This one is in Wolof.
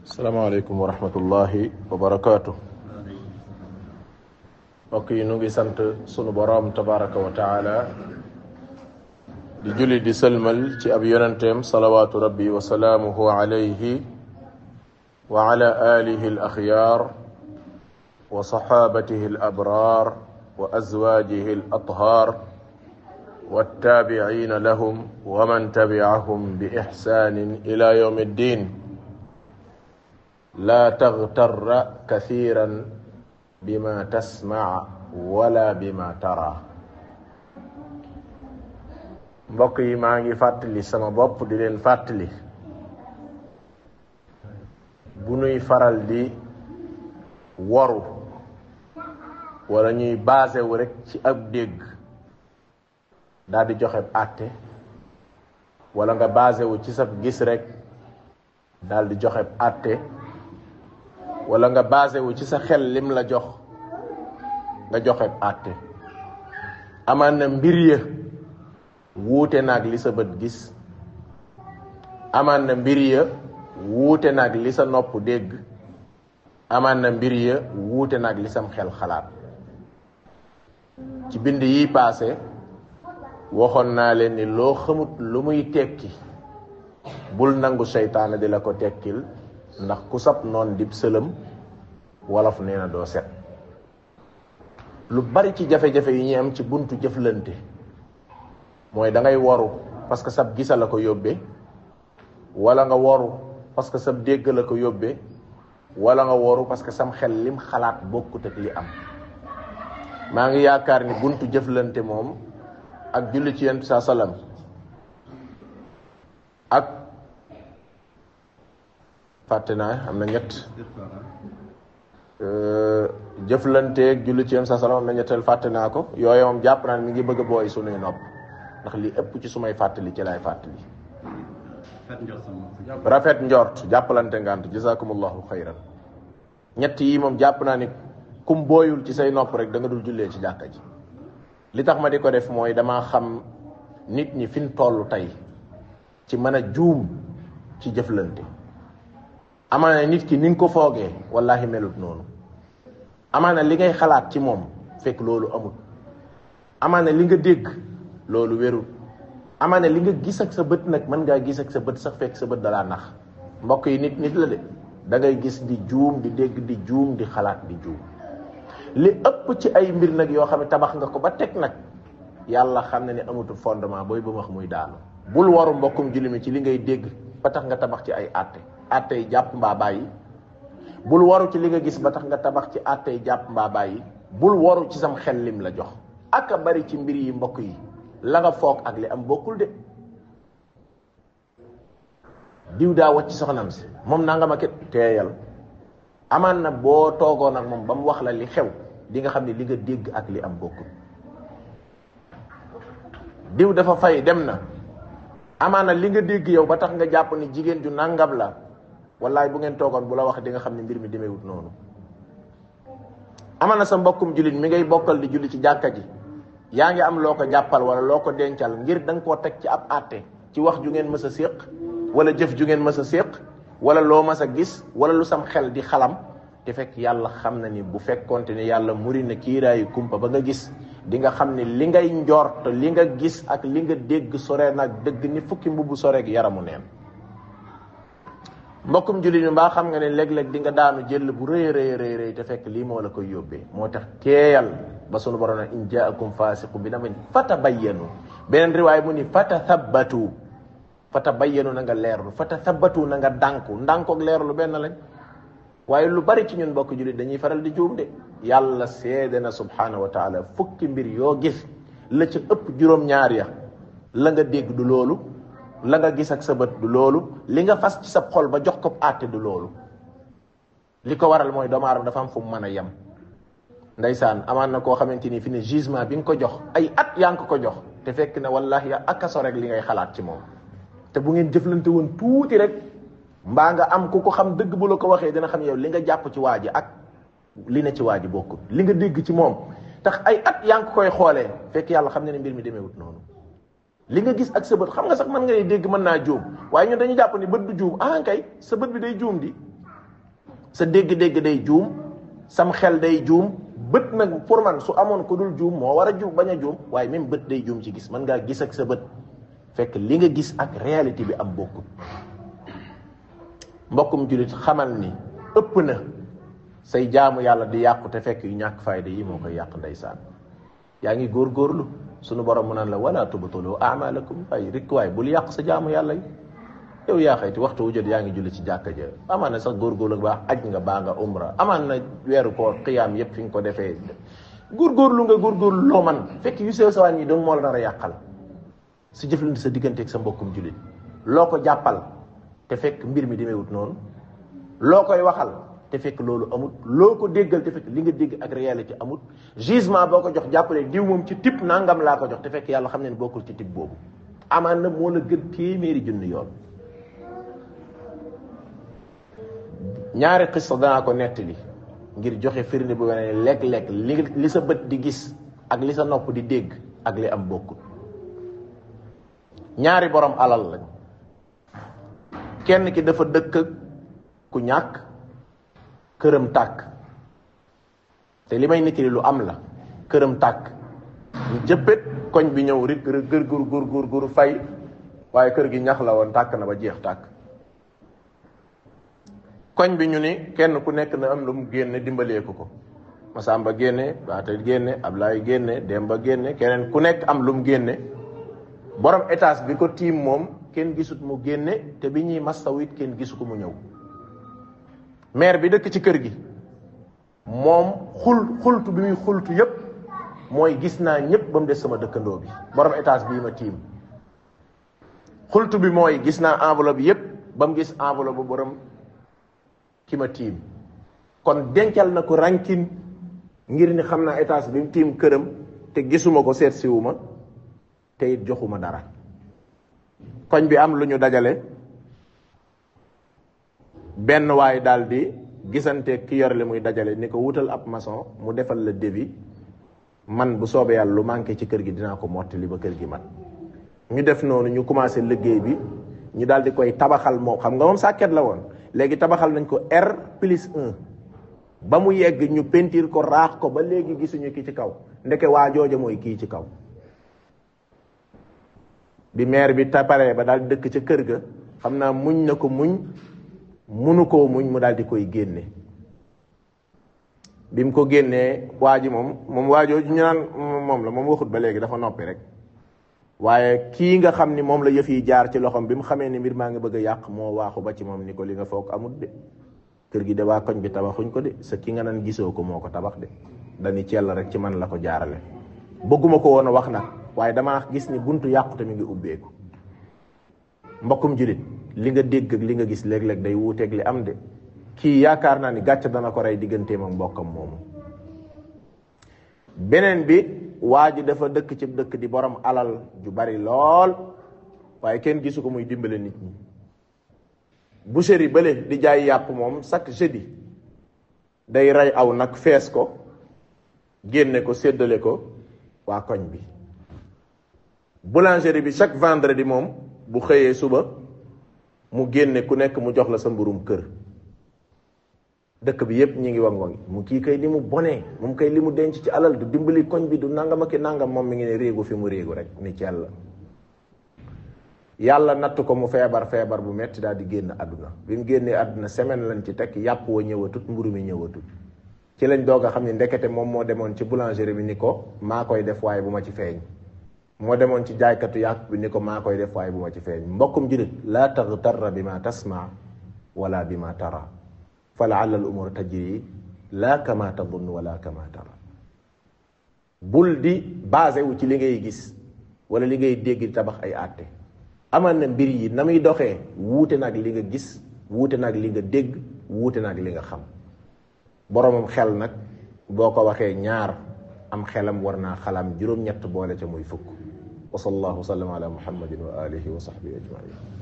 salaamaaleykum wa rahmatullahi wa barakaatu mbokk yi nu ngi sant sunu boroom tabaraka wa taala di julli di sëlmal ci ab yonenteem salawaatu rabbi wa salaamuhu alayhi wa ala alihi al axyaar wa saxaabatihi al abraar wa azwaajihi al athaar wattaabiciina lahum wa man tabicahum bi ixsaanin ila yawmi ddin laa taxtarra kathiran bima tasmac wala bima tara mbokk yi maa ngi fàttali sama bopp di leen fàttali bu nuy faral di waru wala ñuy basé wu rek ci ab dégg daal di joxe àtte wala nga basé wu ci sa gis rek daal di joxe àtte wala nga basé wu ci sa xel lim la jox nga joxe àtte amaan na mbir ya wuute naag li sa bët gis amaan na mbir ya wuute naag li sa nopp dégg amaan na mbir ya wuute naag li sam xel xalaat ci bind yi paase waxoon naa leen ni loo xamut lu muy tekki bul nangu seytaane di la ko tekkil ndax ku sab noon dib sëlëm wolof nee na doo set lu bari ci jafe-jafe yi ñuy am ci buntu jëflante mooy da ngay waru parce que sab gisa la ko yóbbee wala nga waru parce que sab dégg la ko yóbbee wala nga waru parce que sam xel lim xalaat bokkut ak li am maa ngi yaakaar ni buntu jëflante moom ak julli ci yent saa salaam ak fàtte naa am na ñett jëflanteeg julli ci yent saa salaam am na ñetteel fàtte naa ko yooyu moom jàpp naa ne mi ngi bëgg a booy sunuy nopp ndax li ëpp ci sumay fàttali ci lay fàttali rafet njort jàppalante ngant jazakumullahu xayran ñett yi moom jàpp naa ni kum booyul ci say nopp rek da nga dul jullee ci jàkka ji li tax ma di ko def mooy damaa xam nit ñi fi ñu toll tey ci mën a juum ci jëflante amaana nit ki ni nga ko foogee wallahi melut noonu amaana li ngay xalaat ci moom fekk loolu amul amaana li nga dégg loolu wérul amaana li nga gis ak sa bët nag mën ngaa gis ak sa bët sax fekk sa bët dalaa nax mbokk yi nit nit la de da ngay gis di juum di dégg di juum di xalaat di juum li ëpp ci ay mbir nag yoo xam ne tabax nga ko ba teg nag yàlla xam na ne amatul fondement booy ba wax muy daanu bul waru mbokkum julli mi ci li ngay dégg ba tax nga tabax ci ay àtte àtte yi jàpp mbaa bàyyi bul waru ci li nga gis ba tax nga tabax ci àtte yi jàpp mbaa bàyyi bul waru ci sam xel lim la jox ak a bari ci mbir yi mbokk yi la nga foog ak li am bokkul de diw daa wacc soxnam si moom naa nga ma ket teeyal amaan na boo toogoon ak moom ba mu wax la li xew di nga xam ne li nga dégg ak li am bokkul diw dafa fay dem na amaan na li nga dégg yow ba tax nga jàpp ni jigéen ju nangam la wallaay bu ngeen toogoon bu la wax di nga xam ne mbir mi demeewut noonu amaan na sa mbokkum jullit mi ngay bokkal di julli ci jàkka ji yaa ngi am loo ko jàppal wala loo ko dencal ngir da nga koo teg ci ab àtte ci wax ju ngeen mës a séq wala jëf ju ngeen mës a séq wala loo mas a gis wala lu sam xel di xalam te fekk yàlla xam na ni bu fekkonte ne yàlla muri na kiiraayu kumpa ba nga gis di nga xam ne li ngay njort li nga gis ak li nga dégg sore nag dëgg ni fukki mbubb soreeg yaramu neen mbokkum jullit mi mbaa xam nga ne léeg-léeg di nga daanu jël bu rëy rëy rëy rëy te fekk lii moo la koy yóbbee moo tax teeyal ba sunu borom na in jaakum faasiqu bi naba'in fatabayyanu beneen riwaay mu ni fatathabbatu fata bayyanu na nga leerlu fata sabbatu na nga dànku ndànkook leerlu benn lañ waaye lu bari ci ñun bokk jullit dañuy faral di juum de yàlla seede na subhanahu wa taala fukki mbir yoo gis la ca ëpp juróom-ñaar ya la nga dégg du loolu la nga gis ak sa bët du loolu li nga fas ci sa xol ba jox ko àtte du loolu li ko waral mooy doomu aadama dafa am fu mu mën a yem ndeysaan amaan na koo xamante ni fi ne jugement bi nga ko jox ay at yaa ngi ko jox te fekk ne wallahi ya akaso rek li ngay xalaat ci moom te bu ngeen jëflante woon tuuti rek mbaa nga am ku ko xam dëgg bu la ko waxee dina xam yow li nga jàpp ci waa ji ak li ne ci waa ji bokkul li nga dégg ci moom tax ay at yaa ngi koy xoolee fekk yàlla xam ne ne mbir mi demeewut noonu li nga gis ak sa bët xam nga sax mën nga ne dégg mën naa juum waaye ñun dañu jàpp ni bët du juum ah kay sa bët bi day juum di sa dégg-dégg day juum sam xel day juum bët nag pour man su amoon ku dul juum moo war a juum bañ a juum waaye même bët day juum ci gis mën ngaa gis ak sa bët fekk li nga gis ak réalité bi am bokkut mbokkum jullit xamal ni ëpp na say jaamu yàlla di yàqu te fekk yu ñàkk fayda yi moo koy yàq ndeysaan yaa ngi góorgóorlu sunu borom mu naan la wala tubtulu amalakum ay rikk waay bul yàq sa jaamu yàlla yi yow yaa xayti waxtu wu jot yaa ngi julli ci jàkka ja amaan na sax góorgóorlu baax aj nga baa nga umra amaan na weeru koor xiyaam yépp fi nga ko defee góorgóorlu nga góorgóorlu loo man fekk yu sew sawaan yi dong moo la nar a yàqal si jëflante sa digganteeg sa mbokkum jullit loo ko jàppal te fekk mbir mi demeewut noonu loo koy waxal te fekk loolu amut loo ko déggal te fekk li nga dégg ak réalité amut jugement boo ko jox jàppale diw moom ci type nangam laa ko jox te fekk yàlla xam ne bokkul ci type boobu amaan na moo la gën téeméeri junni yoon ñaari xista danaa ko nettali ngir joxe firnde bu wane ne lekk-lekk li li sa bët di gis ak li sa nopp di dégg ak li am bokkut ñaari borom alal lañ kenn ki dafa dëkk ku ñàkk këram tàkk te li may nettali lu am la këram tàkk ñu jëppét koñ bi ñëw rik gër gur gur gur gur fay waaye kër gi ñax la woon tàkk na ba jeex tàkk koñ bi ñu ni kenn ku nekk na am lu mu génne dimbalee ko ko Masamba génne Baata génne Ablaye génne Demba génne keneen ku nekk am lu mu génne borom étage bi ko tiim moom kenn gisut mu génne te bi ñuy mastaw it kenn gisu ko mu ñëw maire bi dëkk ci kër gi moom xul xultu bi muy xultu yépp mooy gis naa ñëpp ba mu des sama dëkkandoo bi borom étage bii ma tiim xultu bi mooy gis naa enveloppe yépp ba mu gis enveloppe bu borom ki ma tiim kon dencal na ko rankin ngir ni xam naa étage bi mu tiim këram te gisuma ko seet siwuma te it joxuma dara koñ bi am lu ñu dajale benn waay daal di gisante ki yor li muy dajale ni ko wutal ab maçon mu defal la devis man bu soobee yàlla lu manqué ci kër gi dinaa ko mottali ba kër gi mat ñu def noonu ñu commencé liggéey bi ñu daal di koy tabaxal moom xam nga moom sàkket la woon léegi tabaxal nañ ko R plus 1 ba mu yegg ñu pentiir ko raax ko ba léegi gisuñu ki ci kaw ndeke waa jooja mooy kii ci kaw bi maire bi taparee ba daal dëkk ca kër ga xam naa muñ na ko muñ munu koo muñ mu daal di koy génne bi mu ko génnee waa ji moom moom waa jooju ñu naan moom la moom waxut ba léegi dafa noppi rek waaye kii nga xam ni moom la yëf yi jaar ci loxoom bi mu xamee ni mbir maa ngi bëgg a yàq moo waaxu ba ci moom ni ko li nga foog amut de kër gi de waa koñ bi tabaxuñ ko de sa ki nga naan gisoo ko moo ko tabax de dañu cell rek ci man la ko jaarale bëgguma ko woon a wax nag waaye damaa gis ni buntu yàqute mi ngi ubbeeku mbokkum julit li nga dégg ak li nga gis léeg-léeg day wuuteeg li am de kii yaakaar naa ni gàcc dana ko rey digganteem ak mbokkam moomu beneen bi waa ji dafa dëkk ci dëkk di borom alal ju bari lool waaye kenn gisu ko muy dimbale nit ñi boucherie bële di jaay yàpp moom chaque jeudi day rey aw nag fees ko génne ko séddale ko waa koñ bi boulangerie bi chaque vendredi moom bu xëyee suba mu génne ku nekk mu jox la sa mburum kër dëkk bi yépp ñi ngi wang wangi mu kii kay li mu bonee moom kay li mu denc ci alal du dimbali koñ bi du nangam ak nangam moom mi ngi ne réegu fi mu réegu rek ni ci yàlla yàlla natt ko mu feebar feebar bu metti daal di génn àdduna bi mu génnee àdduna semaine lañ ci teg yàpp wa ñëwatut mburu mi ñëwatut ci lañ doog a xam ne ndekete moom moo demoon ci boulangerie bi ni ko maa koy def waaye bu ma ci feeñ moo demoon ci jaaykatu yàpp bi ni ko maa koy def waaye bu ma ci feeñ mbokkum julit laa taxtarra bi ma tasma wala bi ma tara fa laalla al umur tajri laa kama tadunn wala kama tara bul di basé wu ci li ngay gis wala li ngay dégg di tabax ay àtte amal na mbir yi na muy doxee wuute nag li nga gis wuute nag li nga dégg wuute nag li nga xam boromam xel nag boo ko waxee ñaar am xelam war naa xalam juróom-ñett boole ca muy fukk wa sallallahu sallam ala muhammadin wa alihi wa sahbihi ajmain